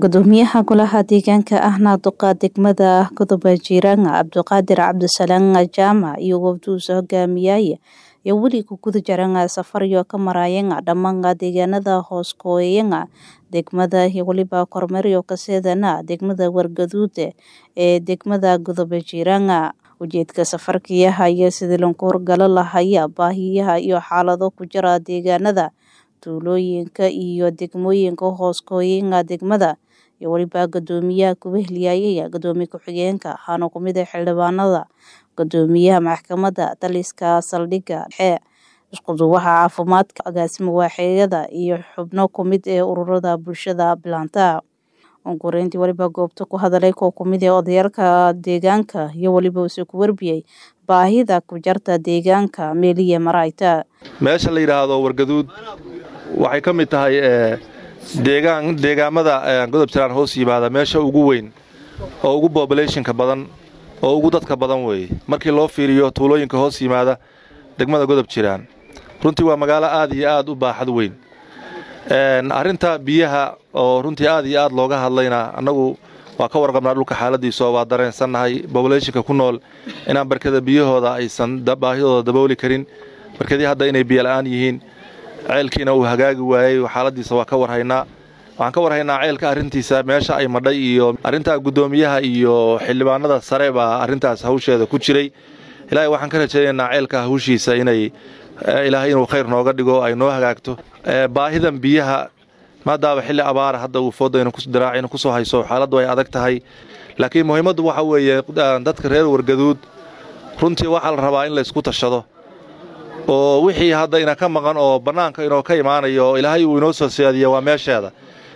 gudoomiyaha golaha deegaanka ahna duqa degmada godoba jiiraan cabdiqaadir cabdisalaan jaamac iyo wafduusa hogaamiyaya iyo weli ku guda jaran safaryo ka marayan dhammaan deegaanada hoos kooyaya degmada iyo weliba kormeeryo kaseedana degmada wargaduud ee degmada godoba jiiraan ujeedka safarkiyaha iyo sidii lanku horgalo lahaya baahiyaha iyo xaalado ku jira deegaanada tuulooyinka iyo degmooyinka hoos kooyaya degmada iyo weliba gudoomiyaha kuwehliyayaya gudoomiye ku-xigeenka waxaana kumid ah xildhibaanada gudoomiyaha maxkamadda taliska saldhigga dhexe iskuduwaha caafimaadka agaasima waaxeeyada iyo xubno kumid ee ururada bulshada bilaanta ongureyntii weliba goobta ku hadalay koo kumid ee odayaalka deegaanka iyo weliba uuse ku warbiyey baahida ku jarta deegaanka meeliya marayta meesha la yidhaahdo wargaduud waxay ka mid tahay deegaan deegaamada godob jiraan hoos yimaada meesha ugu weyn oo ugu bobulationka badan oo ugu dadka badan weeye markii loo fiiriyo tuulooyinka hoos yimaada degmada godob jiraan runtii waa magaalo aad iyo aad u baaxad weyn arrinta biyaha oo runtii aad iyo aad looga hadlayna annagu waa ka warqabnaa dhulka xaaladiisa oo waa dareensannahay bobulationka ku nool inaan barkada biyahooda aysan baahidooda dabooli karin barkadii hadda inay biyola'aan yihiin ceelkiina uu hagaagi waayey xaaladiisa waa ka warhaynaa waxaan ka warhaynaa ceelka arrintiisa meesha ay madhay iyo arrintaa guddoomiyaha iyo xildhibaanada sare baa arrintaas hawsheeda ku jiray ilaahay waxaan ka rajaynaynaa ceelka hawshiisa inay ilaahay inuu khayr nooga dhigo ay noo hagaagto baahidan biyaha maadaaba xilli abaara hadda uu foodayna diraacina kusoo hayso xaaladdu ay adag tahay laakiin muhiimaddu waxa weeye dadka reer wargaduud runtii waxaa la rabaa in laysku tashado oo wixii hadda ina ka maqan oo bannaanka inoo ka imaanayo oo ilaahay uu inoo soo seediya waa meesheeda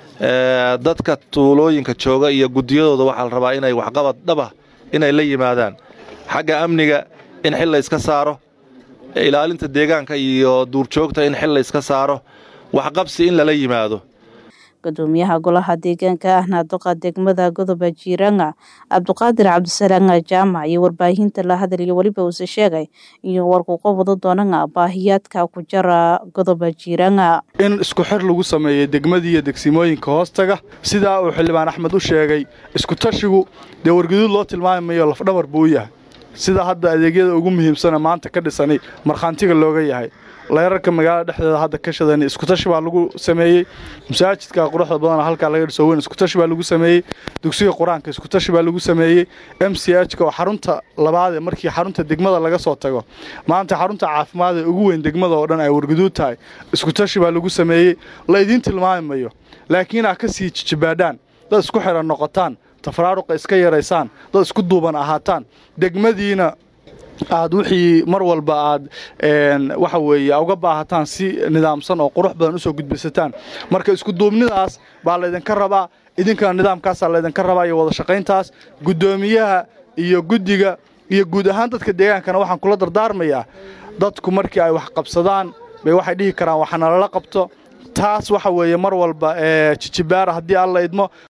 dadka tuulooyinka jooga iyo guddiyadooda waxaa la rabaa inay waxqabad dhaba inay la yimaadaan xagga amniga in xil la yska saaro ilaalinta deegaanka iyo duurjoogta in xil la yska saaro waxqabsi in lala yimaado gudoomiyaha golaha deegaanka ahna duqa degmada godoba jiiranga cabdiqaadir cabdisalaan jaamac iyo warbaahinta la hadalyo weliba uuse sheegay iyo warkuuqa wada doonana baahiyaadka ku jara godoba jiiranga in isku xir lagu sameeyey degmadii iyo degsimooyinka hoostaga sidaa uu xildhibaan axmed u sheegay isku tashigu dee wargaduud loo tilmaamayo lafdhabar buu u yahay sida hadda adeegyada ugu muhiimsana maanta ka dhisanay markhaantiga looga yahay leerarka magaalada dhexdeeda hadda ka shadan iskutashi baa lagu sameeyey masaajidka quruxda badan halkaa laga dhiso weyn iskutashi baa lagu sameeyey dugsiga qur-aanka iskutashi baa lagu sameeyey m c h-ka oo xarunta labaadee markii xarunta degmada laga soo tago maanta xarunta caafimaad ee ugu weyn degmada oo dhan ay wargaduud tahay iskutashi baa lagu sameeyey la idiin tilmaami mayo laakiin aa ka sii jijibaadhaan dad isku xiran noqotaan tafaraaruqa iska yaraysaan dad isku duuban ahaataan degmadiina aad wixii mar walba aad waxa weeye uga baahataan si nidaamsan oo qurux badan usoo gudbisataan marka iskuduubnidaas baa laydinka rabaa idinkana nidaamkaasaa laydinka rabaa iyo wada shaqayntaas guddoomiyaha iyo guddiga iyo guud ahaan dadka deegaankana waxaan kula dardaarmayaa dadku markii ay wax qabsadaan bay waxay dhihi karaan waxanalala qabto taas waxa weeye mar walba jijibaara haddii alla idmo